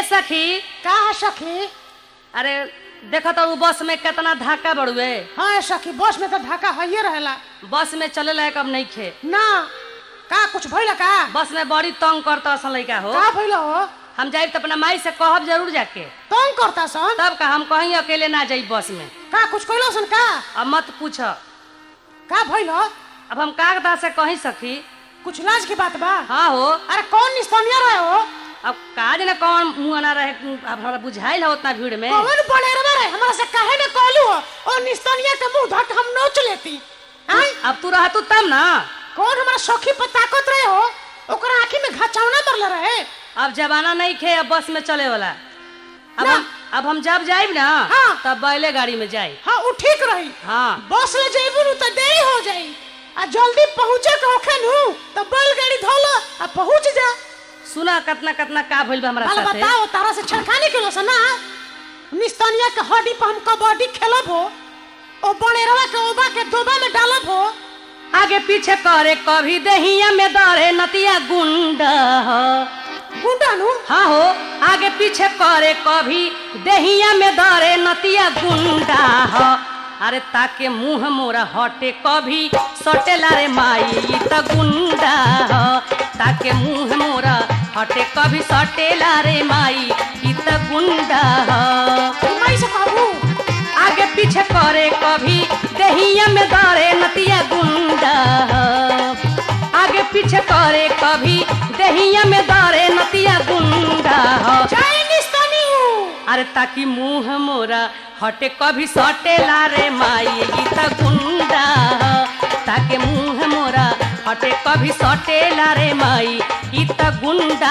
सखी का है सखी अरे देखो तो उ बस में कितना धक्का बड़ुए हाँ है सखी बस में तो ढाका है रहेला बस में चले लायक अब नहीं खे ना का कुछ भइला का बस में बड़ी तंग करता असन लड़का हो का भइला हो हम जाइब तो अपना माई से कहब जरूर जाके तंग करता सन तब का हम कहीं अकेले ना जाई बस में का कुछ कइलो सन का अब मत पूछ का भइल हो अब हम कागदा से कहीं सखी कुछ लाज की बात बा हाँ हो अरे कौन निस्तनिया रहे हो अब काज न कौन मुँह ना रहे अब हमरा बुझाइल है उतना भीड़ में कौन बनेरवा रहे हमरा से काहे न कहलू हो और निस्तनिया के मुंह धक हम नोच लेती आई अब तू रहतू तब ना कौन हमारा सखी पर ताकत रहे हो ओकरा आंखी में घचावना मरले रहे अब जमाना नहीं खे अब बस में चले वाला अब ना। हम अब हम जब जाइब ना हाँ। तब बैले गाड़ी में जाई हाँ उ ठीक रही हाँ बस ले जइबू नु तो देरी हो जाई आ जल्दी पहुंचे के होखे नु तो बैलगाड़ी धोलो आ पहुंच जा सुना कितना कितना का भइल बा हमरा बाल साथे बताओ तारा से छड़खानी के लोसा ना निस्तनिया के हड्डी पर हम कबड्डी खेलब हो ओ बनेरवा के ओबा के दोबा में डालब हो आगे पीछे करे कभी दहिया में दरे नतिया गुंडा हो गुंडा नु हाँ हो आगे पीछे करे कभी दहिया में दरे नतिया गुंडा हो अरे ताके मुंह मोरा हटे कभी सटेला रे माई ई त गुंडा हो ताके मुंह मोरा हटे कभी सटेला रे माई ई त गुंडा हो मैं से कहबू आगे पीछे करे कभी दहिया में दरे नतिया गुंडा आगे पीछे करे कभी दहिया में दरे नतिया गुंडा जय निस्तनी अरे ताकि मुंह मोरा हटे कभी सटेला रे माई ई त गुंडा ताके मुंह मोरा हटे कभी सटेला रे माई ई त गुंडा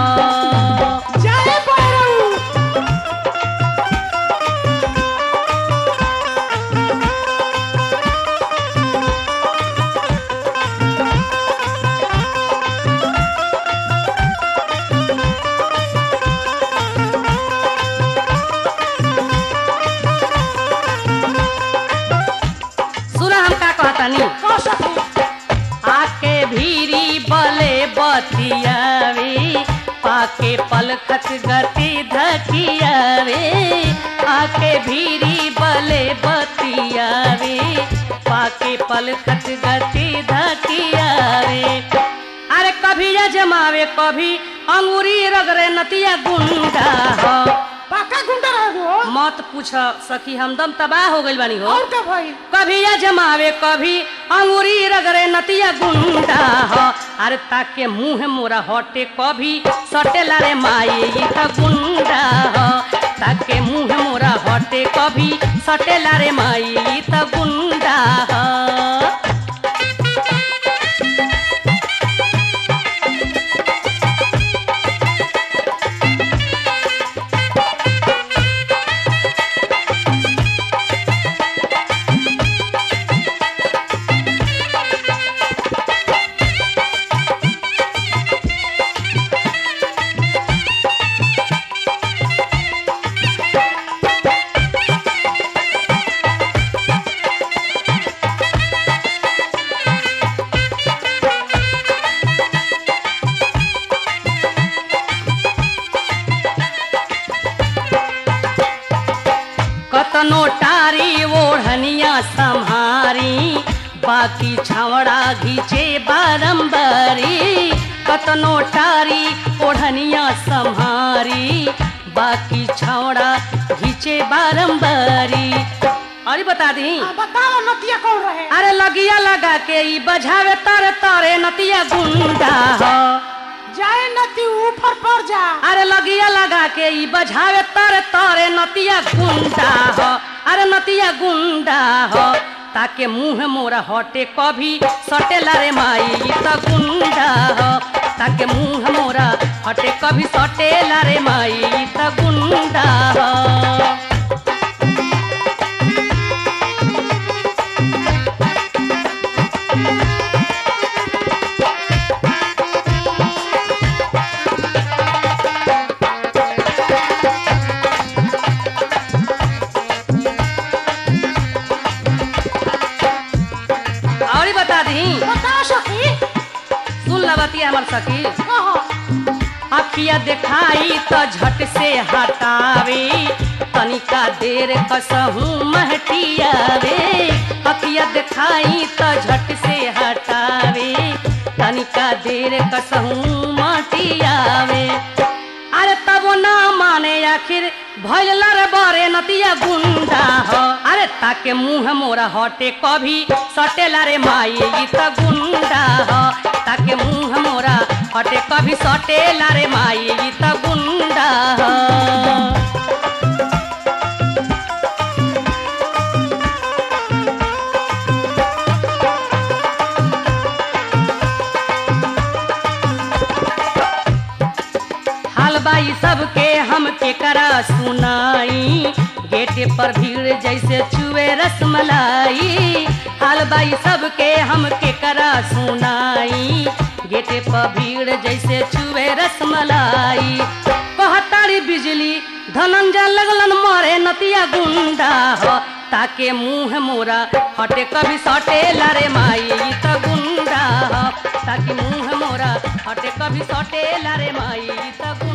जय बैरऊ सुना हम का कहतानी कह सखी आके भीरी बले बतियावे पाके पलखत गति धकियावे आके भीरी बले बतियावे पाके पलखत गति धकियावे अरे कभी या जमावे कभी अंगूरी रगरे नतिया गुंडा हो पाका गुंडा रहे हो मत पूछ सखी हमदम तबाह हो गइल बानी हो और का भाई कभी या जमावे कभी अंगूरी रगरे नतिया गुंडा हो अरे ताके मुंह मोरा हटे कभी सटेला रे माई ई त गुंडा हो ताके मुंह मोरा हटे कभी सटेला रे माई ई त गुंडा हो कतनो टारी ओढ़निया संहारी बाकी छावड़ा घीचे बारंबारी कतनो टारी ओढ़निया संहारी बाकी छावड़ा घीचे बारंबारी अरे बता दी आ बताओ नतिया कौन रहे अरे लगिया लगा के ई बजावे तारे तारे नतिया गुंडा हो जय नती ऊपर पर जा अरे लगिया लगा के ई बजावे तारे तारे नतिया गुंडा हो अरे नतिया गुंडा हो ताके मुंह मोरा हटे कभी सटेला रे माई ई त गुंडा हो ताके मुंह मोरा हटे कभी सटेला रे माई ई त गुंडा हो और ही बता दी बताओ सखी सुन लबती हमर सखी कहो आ अखिया देखाई तो झट से हटावे तनिका देर कसहू महटियावे अखिया देखाई तो झट से हटावे तनिका देर कसहू महटियावे अरे तब ना माने आखिर भैल रे बरे नतिया गुंडा हो अरे ताके मुंह मोरा हटे कभी सटेला रे माई ई त गुंडा हो ताके मुंह मोरा हटे कभी सटेला रे माई ई त गुंडा हो हाल बाई सबके हम के करा सुनाई गेटे पर भीड़ जैसे चुए रसमलाई हाल बाई सबके हम के करा सुनाई गेटे पर भीड़ जैसे चुए रसमलाई कहतारी बिजली धनंजय लगलन मरे नतिया गुंडा हो ताके मुंह मोरा हटे कभी सटे लारे माई ई त गुंडा हो ताकि मुंह मोरा हटे कभी सटे लारे माई ई त